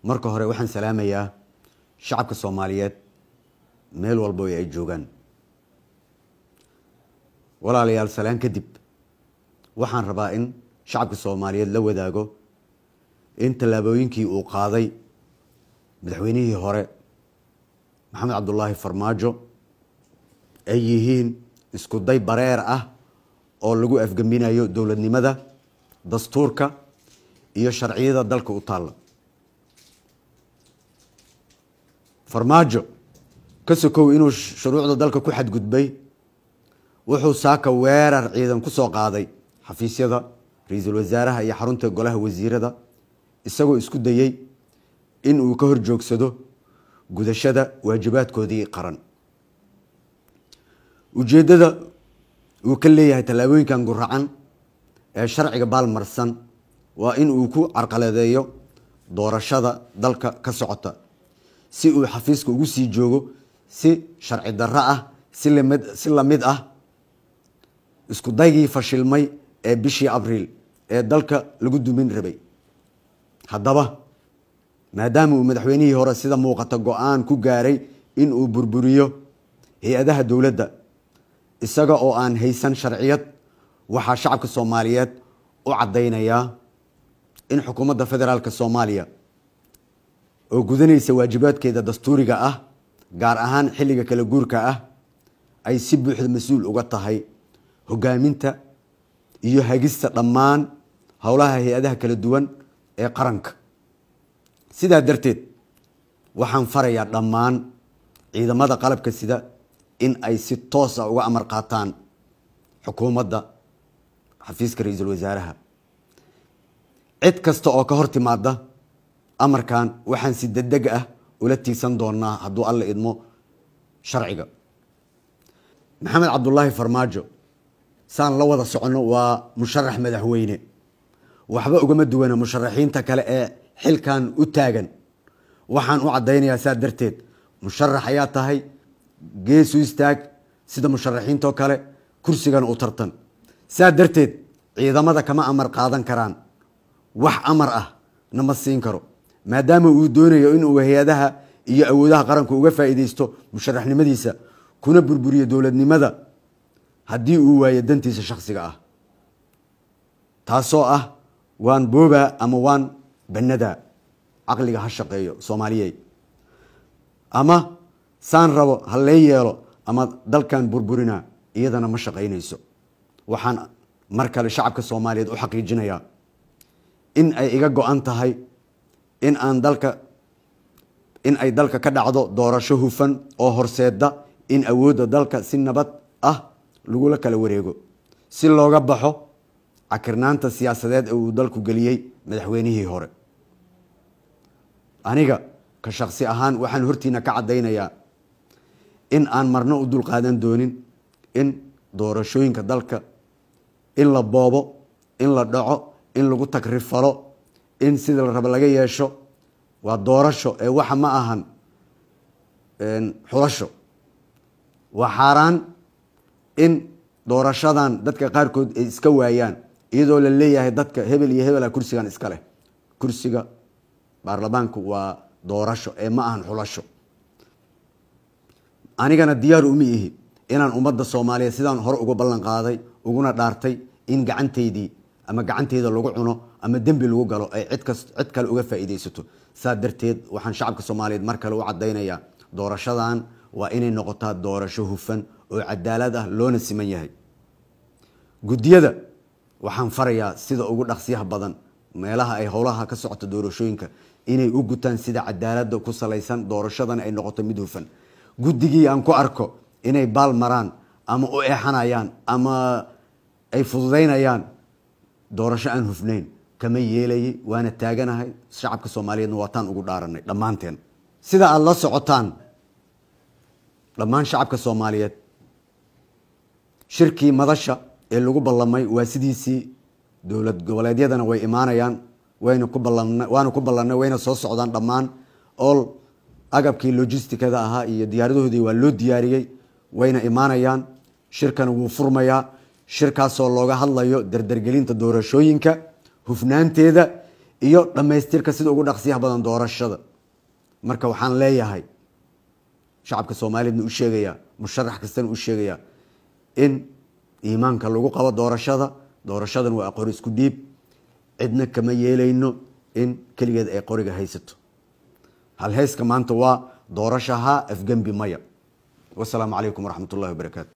marka hore waxaan salaamayaa shacabka soomaaliyeed meel walbo ay joogaan walaalayaal salaan kadib waxaan rabaa in shacabka soomaaliyeed la wadaago in tallaabooyinkii uu qaaday madaxweynihii hore maxamed cabdulaahi farmaajo ay yihiin isku day bareer ah oo lagu afgembinayo dowladnimada dastuurka iyo sharciyada dalka u taalla farmaajo ka sokow inuu shuruucda dalka ku xadgudbay wuxuu saaka weerar ciidan ku soo qaaday xafiisyada ra-iisul wasaaraha iyo xarunta golaha wasiirada isagoo isku dayey in uu ka horjoogsado gudashada waajibaadkoodii qaran ujeeddada uu ka leeyahay tallaabooyinkan guracan ee sharciga baalmarsan waa in uu ku carqaladeeyo doorashada dalka ka socota si uu xafiiska ugu sii joogo si sharci darro ah si lamid si lamid ah isku daygii fashilmay ee bishii abriil ee dalka lagu dumin rabay haddaba maadaama uu madaxweynihii hore sida muuqata go-aan ku gaaray in uu burburiyo hay-adaha dowladda isaga oo aan haysan sharciyad waxaa shacabka soomaaliyeed u caddaynayaa in xukuumadda federaalk soomaaliya oo gudanaysa waajibaadkeeda dastuuriga ah gaar ahaan xilliga kala guurka ah ay si buuxda mas-uul uga tahay hogaaminta iyo hagista dhammaan howlaha hay-adaha kala duwan ee qaranka sidaa darteed waxaan farayaa dhammaan ciidamada qalabka sida in ay si toos ah uga amar qaataan xukuumadda xafiiska ra-iisul wasaaraha cid kasta oo ka hor timaada amarkan waxaan si degdeg ah ula tiigsan doonaa hadduu alla idmo sharciga maxamed cabdulaahi farmaajo saan la wada soconno waa musharax madaxweyne waxba ugama duwana musharaxiinta kale ee xilkan u taagan waxaan u caddaynayaa saa darteed musharax ayaa tahay geesu istaag sida musharaxiintoo kale kursigana u tartan saa darteed ciidamada kama amar qaadan karaan wax amar ah nama siin karo maadaama uu doonayo inuu hay-adaha iyo awoodaha qaranku uga faa'iideysto musharaxnimadiisa kuna burburiyo dowladnimada haddii uu waayo dantiisa shakhsiga ah taasoo ah waan boobaa ama waan bannadaa caqliga ha shaqeeyo soomaaliyey ama saan rabo ha lee yeelo ama dalkan burburina iyadana ma shaqaynayso waxaan mar kale shacabka soomaaliyeed u xaqiijinayaa in ay iga go-an tahay in aan dalka in ay dalka ka dhacdo doorasho hufan oo horseeda in awoodda dalka si nabad ah lagula kala wareego si looga baxo cakirnaanta siyaasadeed ee uu dalku geliyey madaxweynihii hore aniga ka shaksi ahaan waxaan hortiina ka caddaynayaa in aan marno u dulqaadan doonin in doorashooyinka dalka in la boobo in la dhaco in lagu tagrifalo in sida la rabo laga yeesho waa doorasho ee waxa ma ahan xulasho waa xaaraan in doorashadan dadka qaarkood ay iska waayaan iyadoo la leeyahay dadka hebel iyo hebela kursigan iska leh kursiga baarlamaanku waa doorasho ee ma ahan xulasho anigana diyaar uma ihi inaan ummadda soomaaliyeed sidaan hore uga ballan qaaday uguna dhaartay in gacantaydii ama gacanteyda lagu cuno ama dembi lagu galo ay cidkas cid kale uga faa'iideysato saa darteed waxaan shacabka soomaaliyeed mar kale u caddaynayaa doorashadan waa inay noqotaa doorasho hufan oo cadaalad ah loona siman yahay guddiyada waxaan farayaa sida ugu dhaqsiyaha badan meelaha ay howlaha ka socota doorashooyinka inay u gutaan sida cadaalada ku salaysan doorashadana ay noqoto mid hufan guddigii aan ku arko inay baal maraan ama u eexanayaan ama ay fududaynayaan doorasho aan hufnayn kama yeelayay waana taaganahay shacabka soomaaliyeedna waataan ugu dhaaranay dhammaanteen sida aada la socotaan dhammaan shacabka soomaaliyeed shirkii madasha ee lagu ballamay waa sidiisii dowlad goboleedyadana way imaanayaan wayna ku ballan waana ku ballanay wayna soo socdaan dhammaan all agabkii logisticada ahaa iyo diyaaradahoodii waa loo diyaariyey wayna imaanayaan shirkana wuu furmayaa shirkaasoo looga hadlayo dardargelinta doorashooyinka hufnaanteeda iyo dhammaystirka sida ugu dhaqsiyaha badan doorashada marka waxaan leeyahay shacabka soomaaliyeedna u sheegayaa musharax kastana u sheegayaa in iimaanka lagu qabo doorashada doorashadan waa qori isku dhiib cidna kama yeelayno in keligeed ay qoriga haysato halheyska maanta waa doorashaha afgembi maya wasalaamu calaykum waraxmat ullahi wabarakaatu